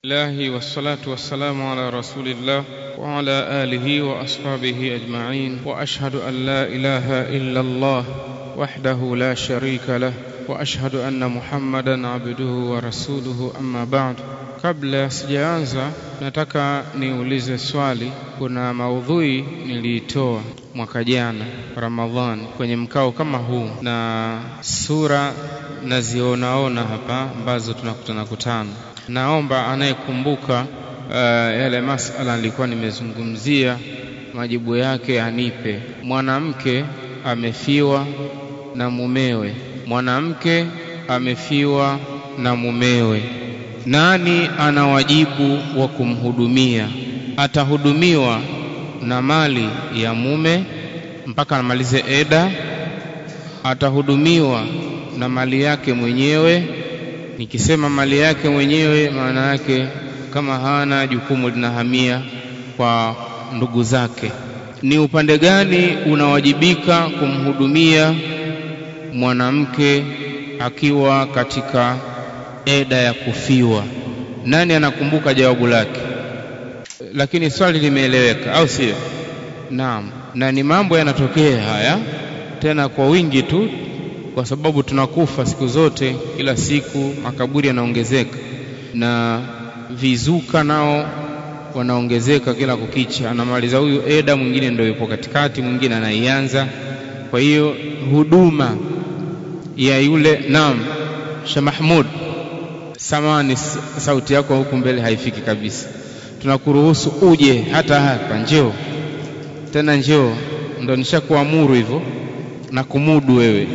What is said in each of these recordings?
الله والصلاة والسلام على رسول الله وعلى آله وأصحابه أجمعين وأشهد أن لا إله إلا الله وحده لا شريك له وأشهد أن محمدا عبده ورسوله أما بعد Kabla sijaanza, nataka niulize swali. Kuna maudhui niliitoa mwaka jana Ramadhani kwenye mkao kama huu, na sura nazionaona hapa ambazo tunakutana kutana. Naomba anayekumbuka uh, yale masala nilikuwa nimezungumzia, majibu yake anipe. Mwanamke amefiwa na mumewe, mwanamke amefiwa na mumewe nani ana wajibu wa kumhudumia? Atahudumiwa na mali ya mume mpaka amalize eda, atahudumiwa na mali yake mwenyewe. Nikisema mali yake mwenyewe, maana yake kama hana jukumu linahamia kwa ndugu zake. Ni upande gani unawajibika kumhudumia mwanamke akiwa katika eda ya kufiwa. Nani anakumbuka jawabu lake? Lakini swali limeeleweka, au sio? Naam, na ni mambo yanatokea haya tena kwa wingi tu, kwa sababu tunakufa siku zote, kila siku makaburi yanaongezeka na vizuka nao wanaongezeka kila kukicha. Anamaliza huyu eda, mwingine ndio yupo katikati, mwingine anaianza. Kwa hiyo huduma ya yule, naam, Sheikh Mahmud Samani, sauti yako huku mbele haifiki kabisa. Tunakuruhusu uje hata hapa, njoo tena, njoo, ndo nishakuamuru hivyo na kumudu wewe.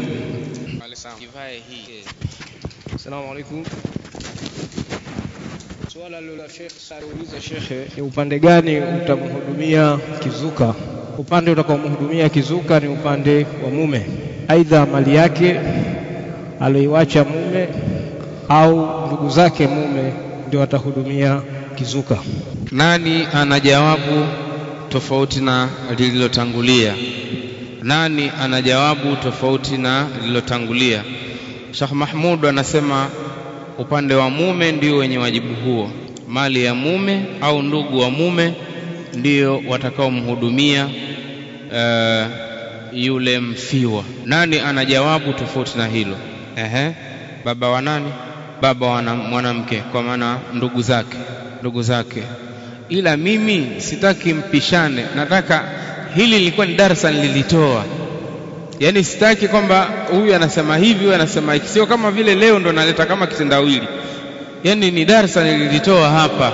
Asalamu alaykum. Swala la Sheikh sauliza shekhe, ni upande gani utamhudumia kizuka? Upande utakaomhudumia kizuka ni upande wa mume, aidha mali yake aliyoiacha mume au ndugu zake mume ndio watahudumia kizuka. Nani ana jawabu tofauti na lililotangulia? Nani ana jawabu tofauti na lililotangulia? Sheikh Mahmud anasema upande wa mume ndio wenye wajibu huo, mali ya mume au ndugu wa mume ndio watakaomhudumia uh, yule mfiwa. Nani ana jawabu tofauti na hilo? Ehe, baba wa nani? baba wa mwanamke, kwa maana ndugu zake, ndugu zake. Ila mimi sitaki mpishane, nataka hili lilikuwa ni darasa nililitoa, yaani sitaki kwamba huyu anasema hivi, huyu anasema hiki, sio kama vile leo ndo naleta kama kitendawili. Yaani ni darasa nililitoa hapa,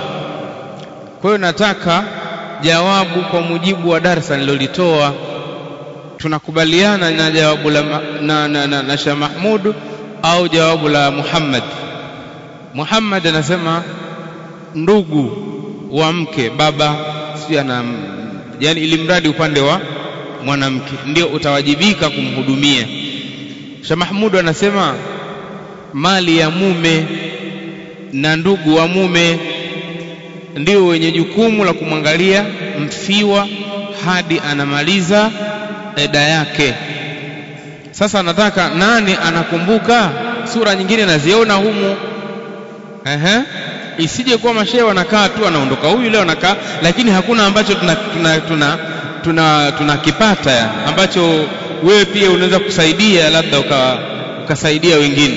kwa hiyo nataka jawabu kwa mujibu wa darasa nililolitoa. Tunakubaliana na jawabu la na, na, na, na Sheikh Mahmud au jawabu la Muhammad? Muhammad anasema ndugu wa mke, baba si ana, yani ili mradi upande wa mwanamke ndio utawajibika kumhudumia. Sheikh Mahmud anasema mali ya mume na ndugu wa mume ndio wenye jukumu la kumwangalia mfiwa hadi anamaliza eda yake. Sasa nataka nani anakumbuka sura nyingine naziona humu Ehe, isije kuwa mashehe wanakaa tu anaondoka huyu leo anakaa, lakini hakuna ambacho tunakipata tuna, tuna, tuna, tuna ambacho wewe pia unaweza kusaidia labda uka, ukasaidia wengine.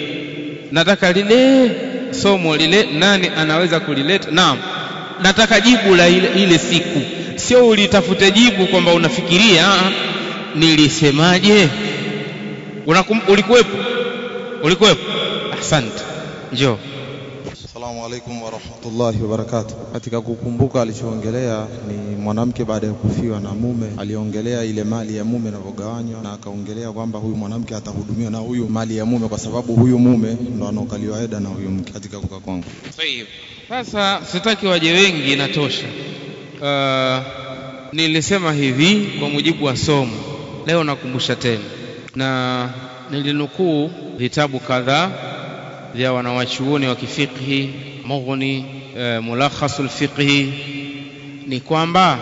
Nataka lile somo lile, nani anaweza kulileta? Naam, nataka jibu la ile, ile siku, sio ulitafute jibu kwamba unafikiria nilisemaje. Ulikuwepo? Ulikuwepo? Asante, njoo. Assalamu alaikum warahmatullahi wabarakatuh. Katika kukumbuka alichoongelea ni mwanamke baada ya kufiwa na mume, aliongelea ile mali ya mume inavyogawanywa, na akaongelea kwamba huyu mwanamke atahudumiwa na huyu mali ya mume, kwa sababu huyu mume ndo anaokaliwa eda na huyu mke. Katika kuka kwangu, sasa sitaki waje wengi, inatosha. Uh, nilisema hivi kwa mujibu wa somo, leo nakumbusha tena, na nilinukuu vitabu kadhaa vya wanawachuoni wa kifiqhi Mughni, e, Mulakhasul Fiqhi, ni kwamba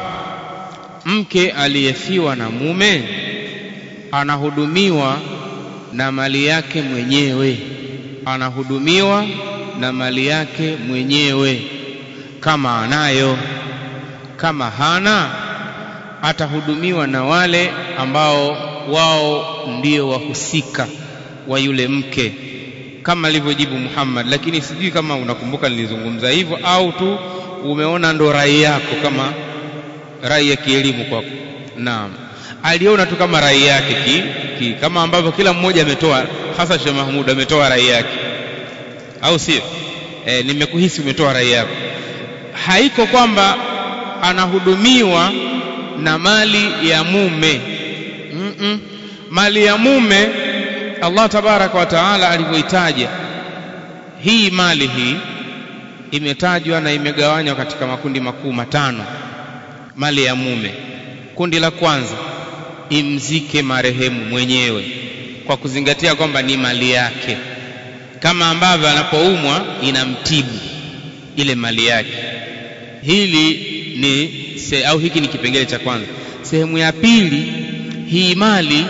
mke aliyefiwa na mume anahudumiwa na mali yake mwenyewe, anahudumiwa na mali yake mwenyewe kama anayo kama hana atahudumiwa na wale ambao wao ndio wahusika wa yule mke kama alivyojibu Muhammad lakini sijui kama unakumbuka nilizungumza hivyo au tu umeona ndo rai yako kama rai ya kielimu kwako naam aliona tu kama rai yake ki, ki, kama ambavyo kila mmoja ametoa hasa Sheikh Mahmud ametoa rai yake au sio e, nimekuhisi umetoa rai yako haiko kwamba anahudumiwa na mali ya mume mm -mm. mali ya mume Allah tabaraka wa taala alivyoitaja hii mali hii imetajwa na imegawanywa katika makundi makuu matano mali ya mume kundi la kwanza imzike marehemu mwenyewe kwa kuzingatia kwamba ni mali yake kama ambavyo anapoumwa inamtibu ile mali yake hili ni se, au hiki ni kipengele cha kwanza sehemu ya pili hii mali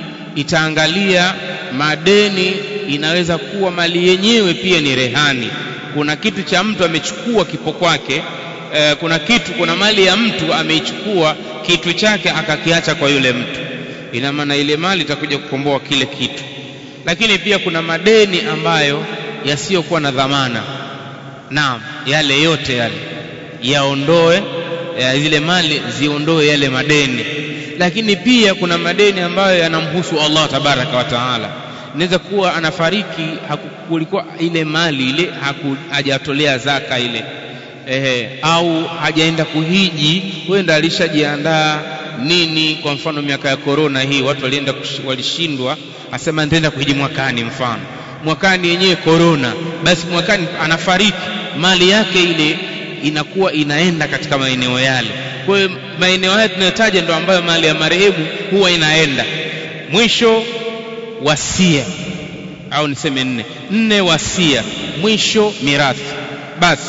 itaangalia madeni inaweza kuwa mali yenyewe pia ni rehani kuna kitu cha mtu amechukua kipo kwake e, kuna kitu kuna mali ya mtu ameichukua kitu chake akakiacha kwa yule mtu ina maana ile mali itakuja kukomboa kile kitu lakini pia kuna madeni ambayo yasiyokuwa na dhamana naam yale yote yale yaondoe ya zile mali ziondoe yale madeni lakini pia kuna madeni ambayo yanamhusu Allah tabaraka wa taala inaweza kuwa anafariki kulikuwa ile mali ile hajatolea zaka ile ehe, au hajaenda kuhiji huenda alishajiandaa nini kwa mfano miaka ya korona hii watu walienda walishindwa asema nitaenda kuhiji mwakani mfano mwakani yenyewe korona basi mwakani anafariki mali yake ile inakuwa inaenda katika maeneo yale kwa hiyo maeneo haya tunayotaja ndo ambayo mali ya marehemu huwa inaenda mwisho wasia au niseme nne nne wasia mwisho mirathi basi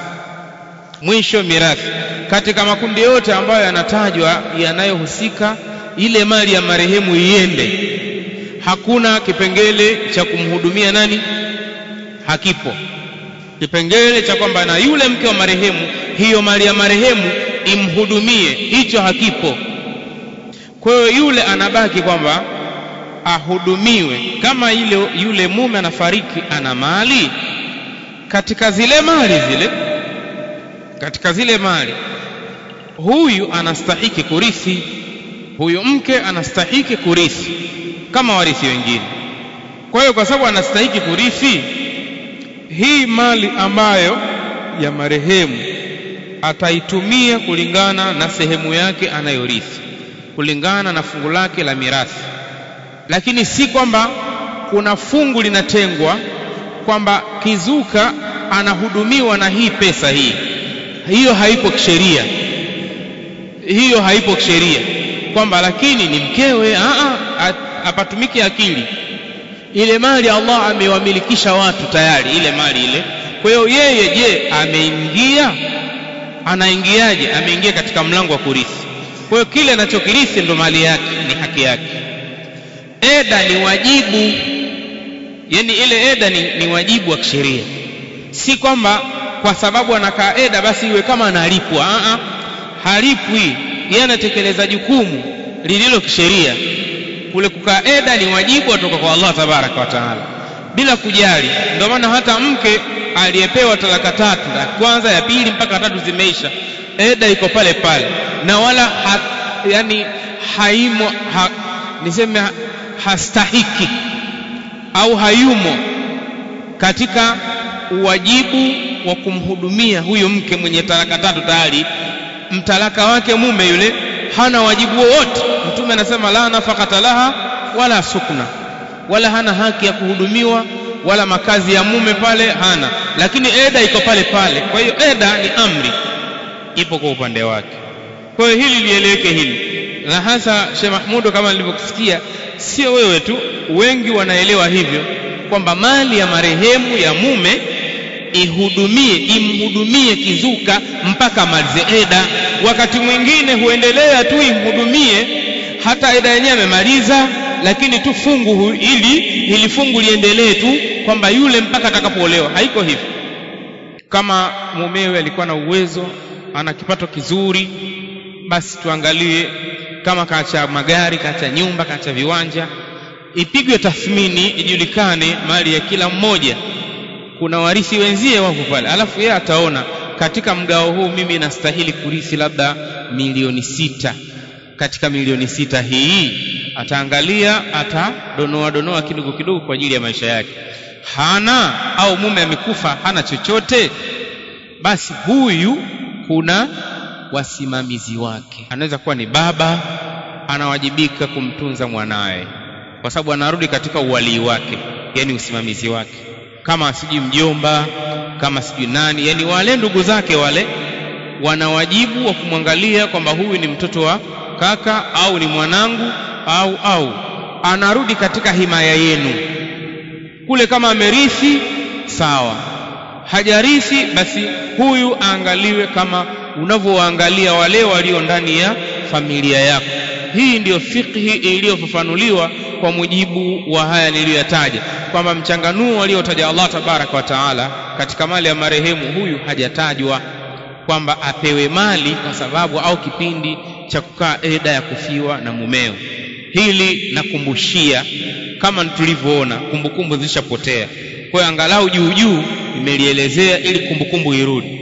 mwisho mirathi katika makundi yote ambayo yanatajwa yanayohusika ile mali ya marehemu iende hakuna kipengele cha kumhudumia nani hakipo kipengele cha kwamba na yule mke wa marehemu hiyo mali ya marehemu imhudumie hicho hakipo kwa hiyo yule anabaki kwamba ahudumiwe kama ile yule mume anafariki ana mali katika zile mali zile katika zile mali huyu anastahiki kurithi huyu mke anastahiki kurithi kama warithi wengine kwa hiyo kwa sababu anastahiki kurithi hii mali ambayo ya marehemu ataitumia kulingana na sehemu yake anayorithi kulingana na fungu lake la mirathi lakini si kwamba kuna fungu linatengwa kwamba kizuka anahudumiwa na hii pesa hii hiyo haipo kisheria hiyo haipo kisheria kwamba lakini ni mkewe apatumike akili ile mali Allah amewamilikisha watu tayari ile mali ile kwa hiyo yeye je ameingia anaingiaje ameingia katika mlango wa kurithi kwa hiyo kile anachokirithi ndo mali yake ni haki yake eda ni wajibu yani ile eda ni, ni wajibu wa kisheria si kwamba kwa sababu anakaa eda basi iwe kama analipwa a halipwi yeye anatekeleza jukumu lililo kisheria kule kukaa eda ni wajibu kutoka kwa Allah tabaraka wa taala bila kujali ndio maana hata mke aliyepewa talaka tatu ya kwanza ya pili mpaka tatu zimeisha eda iko pale pale na wala ha, yani haimo ha, niseme ha, hastahiki au hayumo katika uwajibu wa kumhudumia huyo mke mwenye talaka tatu tayari mtalaka wake mume yule hana wajibu wowote mtume anasema la nafakata laha wala sukna wala hana haki ya kuhudumiwa wala makazi ya mume pale hana lakini eda iko pale pale kwa hiyo eda ni amri ipo kwa upande wake kwa hiyo hili lieleweke hili na hasa Sheikh Mahmudo kama nilivyokusikia sio wewe tu wengi wanaelewa hivyo kwamba mali ya marehemu ya mume ihudumie imhudumie kizuka mpaka malize eda wakati mwingine huendelea tu imhudumie hata eda yenyewe amemaliza lakini tu fungu ili ili fungu liendelee tu kwamba yule mpaka atakapoolewa haiko hivyo kama mumewe alikuwa na uwezo ana kipato kizuri basi tuangalie kama kaacha magari kaacha nyumba kaacha viwanja ipigwe tathmini ijulikane mali ya kila mmoja kuna warithi wenzie wako pale alafu yeye ataona katika mgao huu mimi nastahili kurithi labda milioni sita katika milioni sita hii ataangalia atadonoa donoa kidogo kidogo kwa ajili ya maisha yake hana au mume amekufa hana chochote basi huyu kuna wasimamizi wake anaweza kuwa ni baba anawajibika kumtunza mwanaye kwa sababu anarudi katika uwalii wake yani usimamizi wake kama sijui mjomba kama sijui nani yani wale ndugu zake wale wana wajibu wa kumwangalia kwamba huyu ni mtoto wa kaka au ni mwanangu au au anarudi katika himaya yenu kule kama amerithi sawa hajarithi basi huyu aangaliwe kama unavyowaangalia wale walio ndani ya familia yako hii ndiyo fikhi iliyofafanuliwa kwa mujibu wa haya niliyoyataja kwamba mchanganuo aliotaja Allah tabaraka wa taala katika mali ya marehemu huyu hajatajwa kwamba apewe mali kwa sababu au kipindi cha kukaa eda ya kufiwa na mumeo hili nakumbushia kama tulivyoona kumbukumbu zilishapotea kwa hiyo angalau juu juu imelielezea ili kumbukumbu irudi